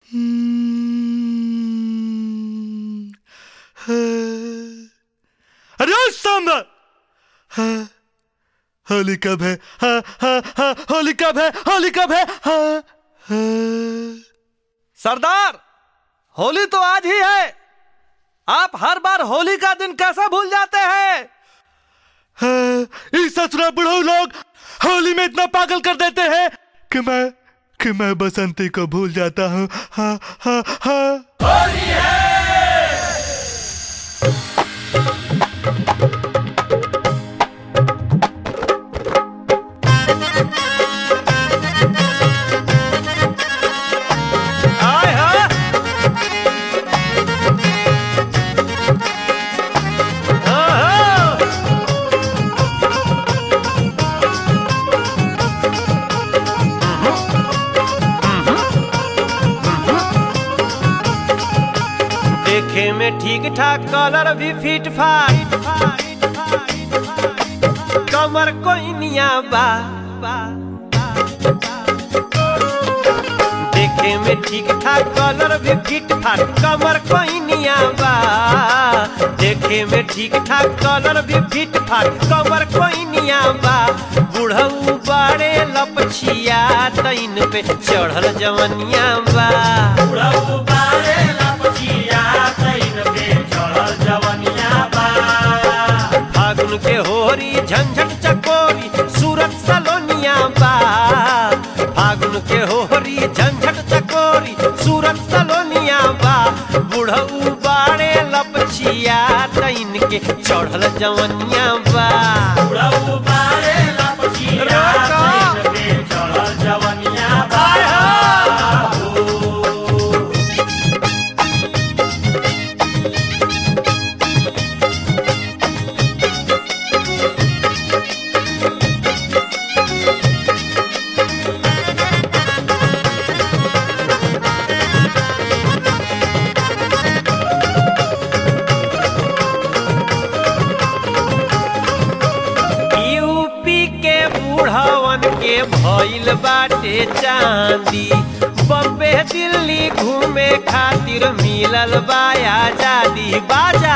अरे ओ सांबा हाँ, होली कब है हाँ, हाँ, हाँ, होली कब है होली कब है हाँ, हाँ। सरदार होली तो आज ही है आप हर बार होली का दिन कैसे भूल जाते हैं हाँ, इस ससुरा बुढ़ऊ लोग होली में इतना पागल कर देते हैं कि मैं कि मैं बसंती को भूल जाता हूँ हाँ हाँ हाँ आए हाँ हाँ, हाँ। देखे में ठीक ठाक कलर भी फिट फाट कमर कोइनिया बा देखे में ठीक ठाक कलर भी फिट फाट कमर कोइनिया बा देखे में ठीक ठाक कलर भी फिट फाट कमर कोइनिया बा बुढ़ऊ बड़े लपछिया तैन पे चढ़ल जवनिया बा फागुन के होरी झंझट चकोरी सूरत सलोनिया बा फागुन के होरी झंझट चकोरी सूरत सलोनिया बा बुढ़ऊ बाड़े लपछिया तैन के चढ़ल जवनिया बा आय हो। यूपी के बूढ़वन के भइल बाटे चांदी बम्बे दिल्ली घूमे खातिर मिलल बा आजादी बाजा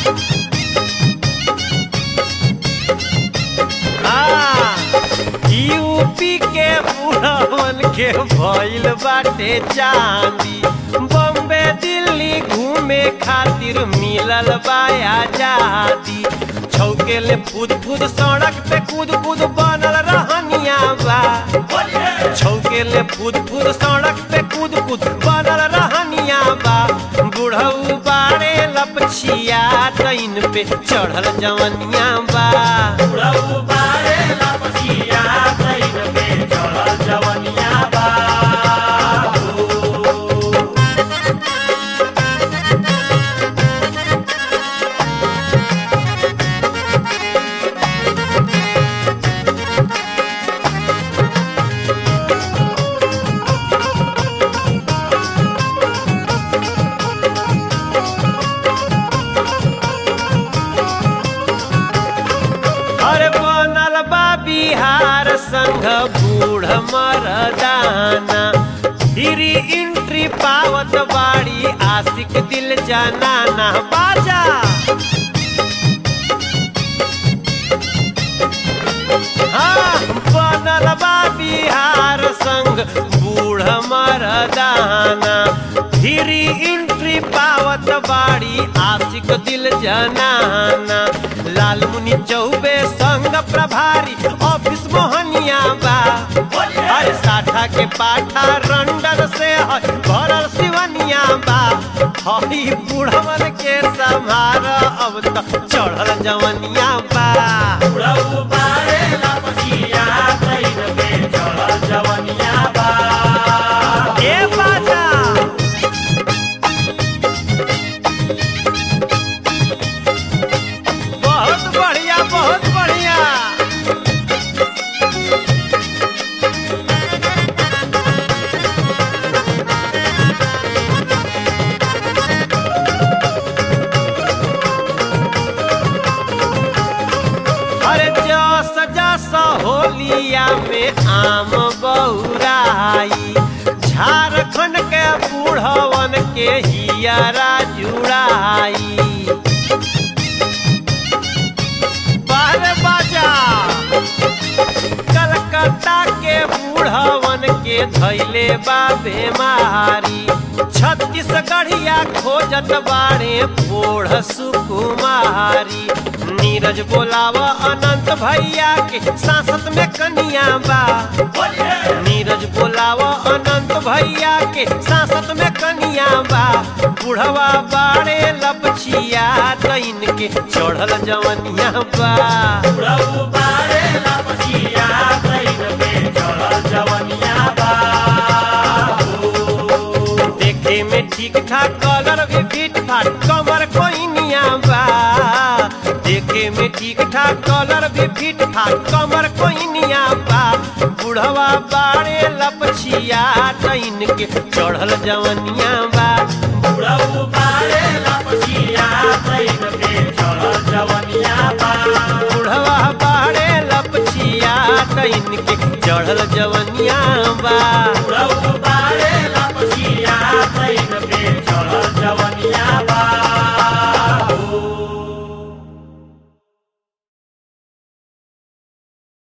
हाँ, यूपी के बूढ़वन के भइल बाटे चांदी बम्बे दिल्ली घूमे खातिर मिलल बा आजादी छौकेले फूद फूद सड़क पे कूद कूद बनल रहनिया बा छौकेले फूद फूद सड़क पे कूद कूद बनल रहनिया बा बुढ़ऊ बाड़े लपछिया तैन पे चढ़ल जवनिया बा अरे बनल बा बिहार संघ बूढ़ मरदाना धीरी इंट्री पावत बाड़ी आशिक दिल जनाना बाजा हाँ, बनल बा बिहार संघ बूढ़ मरदाना धीरी इंट्री पावत बाड़ी आशिक दिल जनाना लाल मुनि चौबे संग प्रभारी ऑफिस मोहनिया बा हर साठा के पाठा रंडर से है भरल सिवनिया बा हई बूढ़वन के संभार अब तो चढ़ल जवनिया बा ए बाजा बहुत बढ़िया बहुत बढ़िया अरे जस जस होली बूढ़वन के हियारा जुड़ाई बारे बाजा कलकत्ता के बूढ़वन के धैले बा बेमारी छत्तीसगढ़िया खोजत बाड़े बूढ़ सुकुमारी नीरज बोलावा अनंत भैया के सांसद में कनिया बा नीरज बोलावा अनंत भैया के सांसद में कनिया बा बुढ़वा बाड़े लपछिया तैन के चढ़ल जवनिया बा बुढ़ऊ बारे लपचिया तैन में चढ़ल जवनिया बा देखे में ठीक ठाक कलर भी फिट फाट कमर कोइनिया बा देखे में ठीक ठाक कलर भी फिट फाट कमर कोइनिया बा बुढ़वा बाड़े लपछिया तैन के चढ़ल जवनिया बा बुढ़ऊ बारे लपचिया तैन में चढ़ल जवनिया बा बुढ़वा बाड़े लपछिया तैन के चढ़ल जवनिया बा बुढ़ऊ